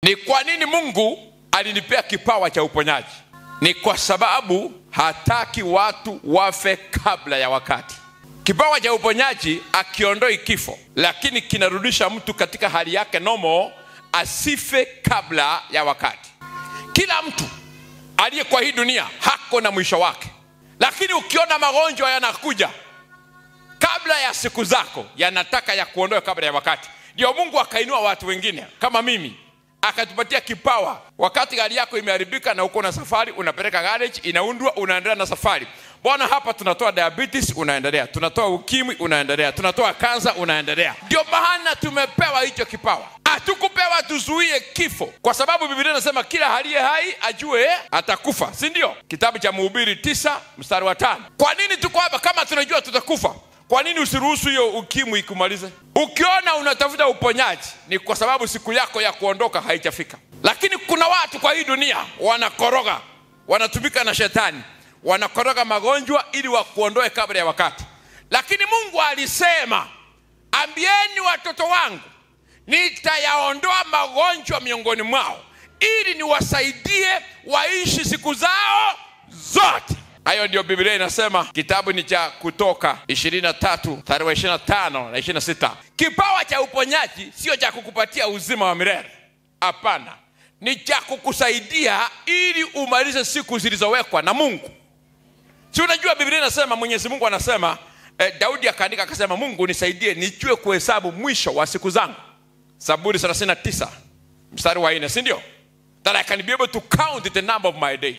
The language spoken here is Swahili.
ni kwa nini mungu alinipea kipawa cha uponyaji ni kwa sababu hataki watu wafe kabla ya wakati kipawa cha uponyaji akiondoi kifo lakini kinarudisha mtu katika hali yake nomo asife kabla ya wakati kila mtu aliye kwa hii dunia hako na mwisho wake lakini ukiona magonjwa yanakuja kabla ya siku zako yanataka ya kuondoa kabla ya wakati ndio mungu akainua watu wengine kama mimi akatupatia kipawa wakati gari yako imeharibika na uko na safari unapeleka garage inaundwa unaendelea na safari bwana hapa tunatoa diabetes unaendelea tunatoa ukimwi unaendelea tunatoa kansa unaendelea ndio maana tumepewa hicho kipawa hatukupewa tuzuie kifo kwa sababu biblia inasema kila haliye hai ajue atakufa si ndio kitabu cha mhubiri tisa mstari wa tano kwa nini tuko hapa kama tunajua tutakufa kwa nini usiruhusu hiyo ukimwi ikumalize ukiona unatafuta uponyaji ni kwa sababu siku yako ya kuondoka haijafika lakini kuna watu kwa hii dunia wanakoroga wanatumika na shetani wanakoroga magonjwa ili wakuondoe kabla ya wakati lakini mungu alisema ambieni watoto wangu nitayaondoa magonjwa miongoni mwao ili niwasaidie waishi siku zao zote hayo ndio biblia inasema kitabu ni cha kutoka 23 tarehe 25 na 26 kipawa cha uponyaji sio cha kukupatia uzima wa milele hapana ni cha kukusaidia ili umalize siku zilizowekwa na mungu si unajua biblia inasema mwenyezi mungu anasema eh, daudi akaandika akasema mungu nisaidie nijue kuhesabu mwisho wa siku zangu zaburi 39 mstari wa nne si ndio that i can be able to count the number of my days